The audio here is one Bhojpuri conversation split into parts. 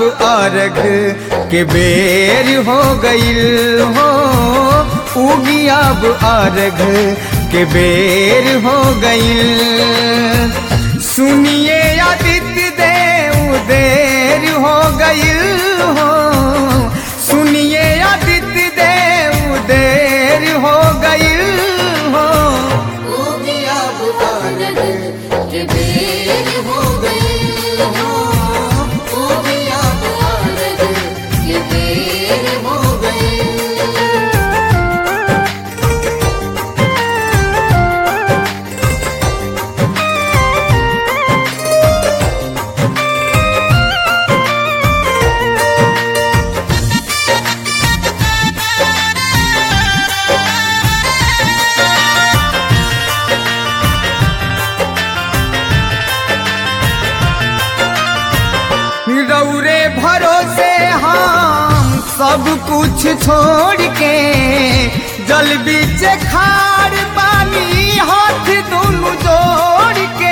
अर्घ के बेर हो गईल हो उगी अब अर्घ के बेर हो गईल सुनिए आदित्य देव देर हो गईल हो सुनिए आदित्य देव देर हो गईल हो उगी अब अर्घ के बेर हो गई हो उगी अब अर्घ के बेर हो गई रौरे भरोसे हम सब कुछ छोड़ के जल बीच खाड़ पानी हाथ दोनों जोड़ के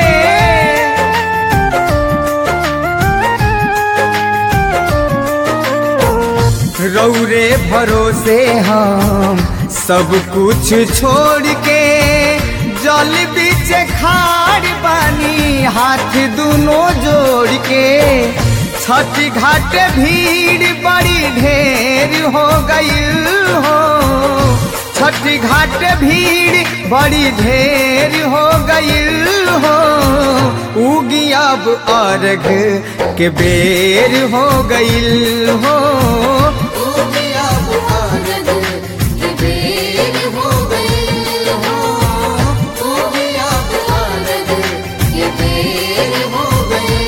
रौरे भरोसे हम सब कुछ छोड़ के जल बीच खाड़ पानी हाथ दोनों जोड़ के छठ घाट भीड़ बड़ी ढेर हो गई हो छठ घाट भीड़ बड़ी ढेर हो गई हो उगी अब अर्घ के बेर हो गईल हो उगी अब अर्घ के बेर हो गई हो उगी अब अर्घ के बेर हो गई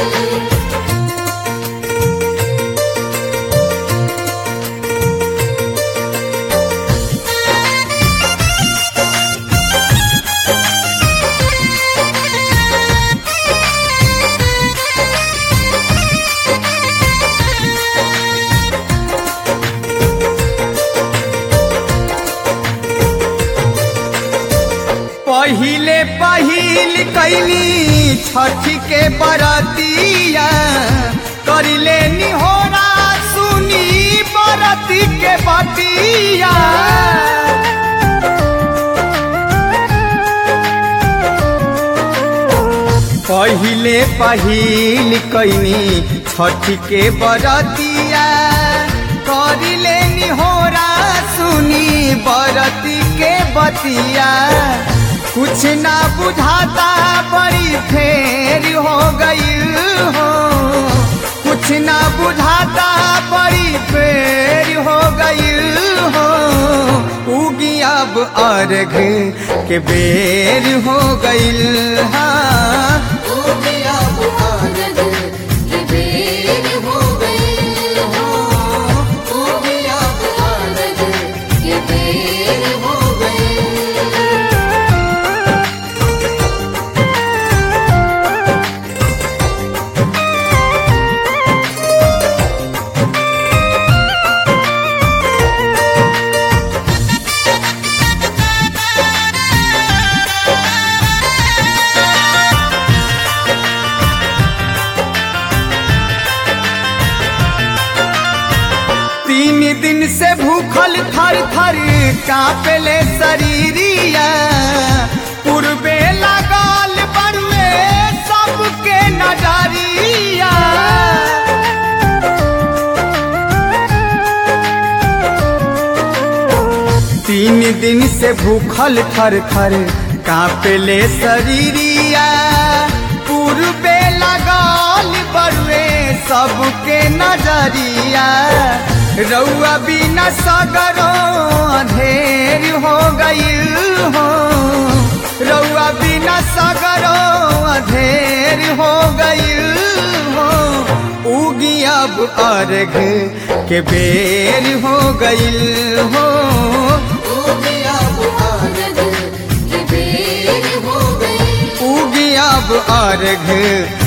पहिले पहिल कैली छठ के बरतिया करिले निहोरा सुनी बरती के बतिया पहिले पहिल कैनी छठ के बरतिया करिले निहोरा सुनी बरती के बतिया कुछ ना बुझाता बड़ी फेर हो गई हो कुछ ना बुझाता बड़ी फेर हो गई हो उगी अब अर्घ के बेर हो गईल हाँ उगी अब अर्घ के बेर हो गई हो उगी अब अर्घ के बेर हो गई तीन दिन से भूखल थर थर कांपले शरीरिया पूर्वे लगाल बड़ुए सबके नजरिया तीन दिन से भूखल थर थर कांपले शरीरिया पूर्वे लगाल बड़ुए सबके नजरिया रउआ बिना सगरो अंधेर हो गई हो रउआ बिना सगरो अंधेर हो गई हो उगी अब अर्घ के बेर हो गई हो उगी अब अर्घ के बेर हो गई उगी अब अर्घ